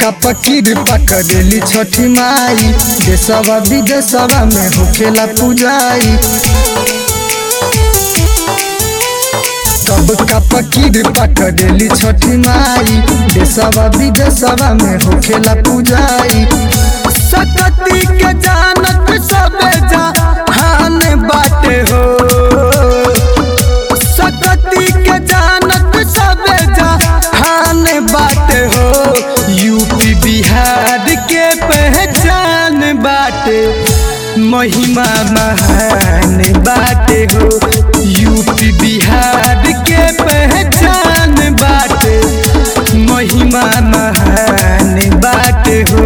का पकीर पकड़ेली छठी माई देशवा विदेशवा में होखेला पूजाई कब का पकीर पकड़ेली छठी माई देशवा विदेशवा में होखेला पूजाई सकती के जानत सबे जहान बाटे हो सकती के जानत सबे जहान बाटे हो यूपी बिहार के पहचान बाटे महिमा महान बाटे हो यूपी बिहार के पहचान बाटे महिमा महान बाटे हो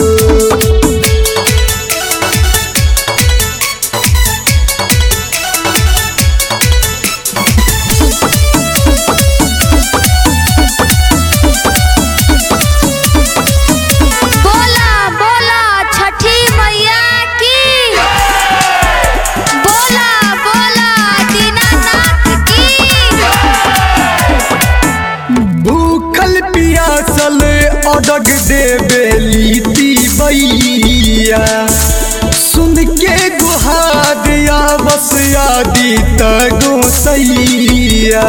बोला बोला छठी मैया की बोला बोला दीनानाथ की भूखल पियासल अडग देवेली बैया सुन के गुहारिया बस यादी गोसैया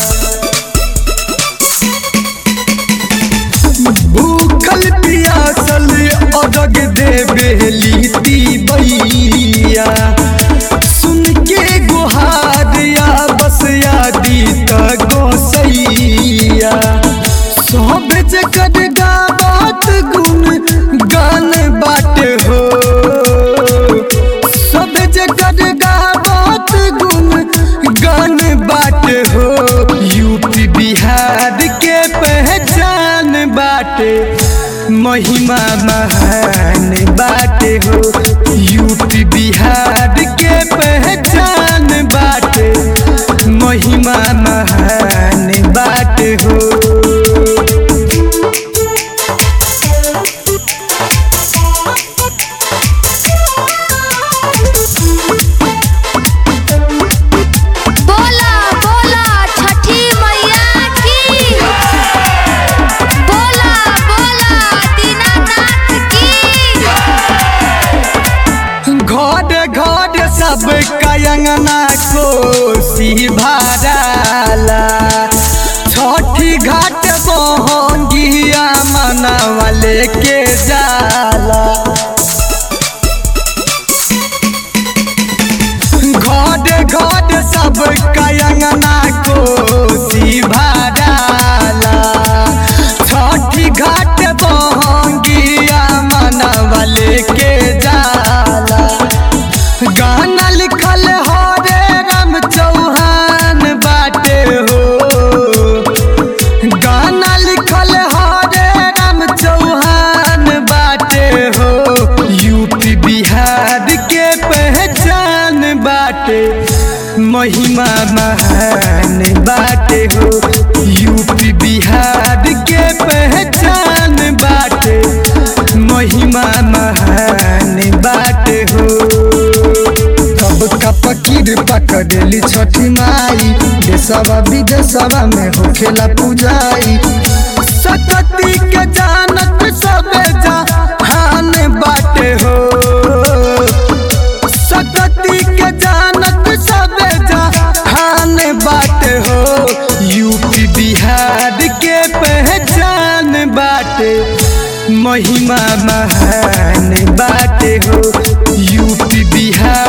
भूखल पियासल अडग देवेली बैया सुन के गुहारिया बस यादी गोसैया सब जगत गावत गुण गान बाटे हो सब जगत गावत गुण गान बाटे हो यूपी बिहार के पहचान बाटे महिमा महान बाटे हो यूपी बिहार के पहचान बाटे महिमा महान बाटे हो बोला बोला छठी मैया की बोला बोला दीनानाथ की घर घर सब कयंगना कोसी भराला छठी घाट बहंगिया मनवले के जाला घर घर सब कयंगना कोसी भराला छठी घाट बहंगिया मनवले के जाला गाना लिखल हरे राम चौहान बाटे हो गाना लिखल हरे राम चौहान बाटे हो यूपी बिहार के पहचान बाटे महिमा महान बाटे हो यूपी बिहार के पहचान बाटे महिमा महान बाटे हो कब का पकीर पकड़ेली छठी माई देशवा विदेशवा में होखेला पूजाई सकती के जानत सबे जहान बाटे हो सकती के जानत सबे जहान बाटे हो यूपी बिहार के पहचान बाटे महिमा महान बाटे हो यूपी बिहार